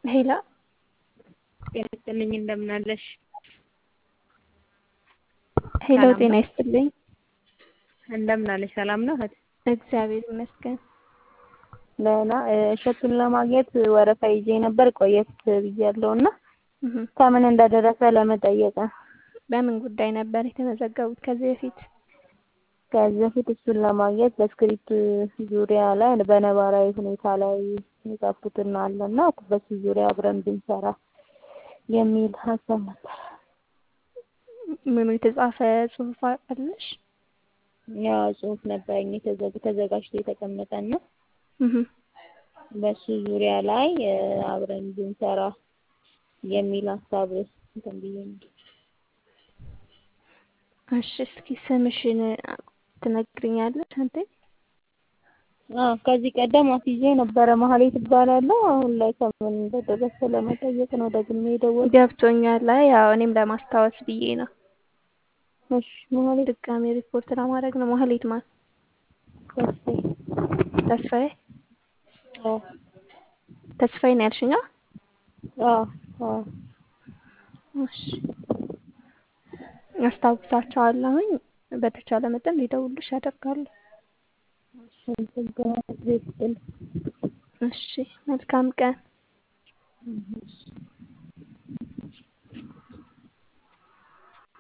ሄላ ጤና ይስጥልኝ እንደምን አለሽ? ሄሎ ሰላም ጤና ነው? ይስጥልኝ። እንደምን አለሽ? ሰላም ነው እህት? እግዚአብሔር ይመስገን። ደህና እ፣ እሸቱን ለማግኘት ወረፋ ይዤ ነበር ቆየት ብያለሁ እና እህ፣ ከምን እንደደረሰ ለመጠየቅ ነው። በምን ጉዳይ ነበር የተመዘገቡት ከዚህ በፊት? ከዚህ በፊት እሱን ለማግኘት በስክሪፕት ዙሪያ ላይ በነባራዊ ሁኔታ ላይ የጻፉትና አለና በሱ ዙሪያ አብረን ብንሰራ የሚል ሀሳብ ነበር። ምን የተጻፈ ጽሁፍ አለሽ? ያው ጽሁፍ ነበረኝ የተዘግ- ተዘጋጅቶ የተቀመጠና እህ፣ በሱ ዙሪያ ላይ እ፣ አብረን ብንሰራ የሚል ሀሳብ እንትን ብዬ ነው። እሺ እስኪ ስምሽን ትነግሪኛለሽ አንተ? አዎ ከዚህ ቀደም አስይዤ ነበረ መሀሌት እባላለሁ። አሁን ላይ ከምን እንደደረሰ ለመጠየቅ ነው ደግሜ የደወልኩት። ገብቶኛል። አይ ያው እኔም ለማስታወስ ብዬ ነው። እሺ መሀሌት ድጋሜ ሪፖርት ለማድረግ ነው። መሀሌት ማን? ተስፋዬ። ተስፋዬ አዎ ተስፋዬ ነው ያልሽኛ? አዎ አዎ እሺ አስታውሳቸዋለሁኝ። በተቻለ መጠን ሊደውሉሽ ያደርጋሉ። እንትን በማለት ቤት ስጥል እሺ መልካም ቀን። እሺ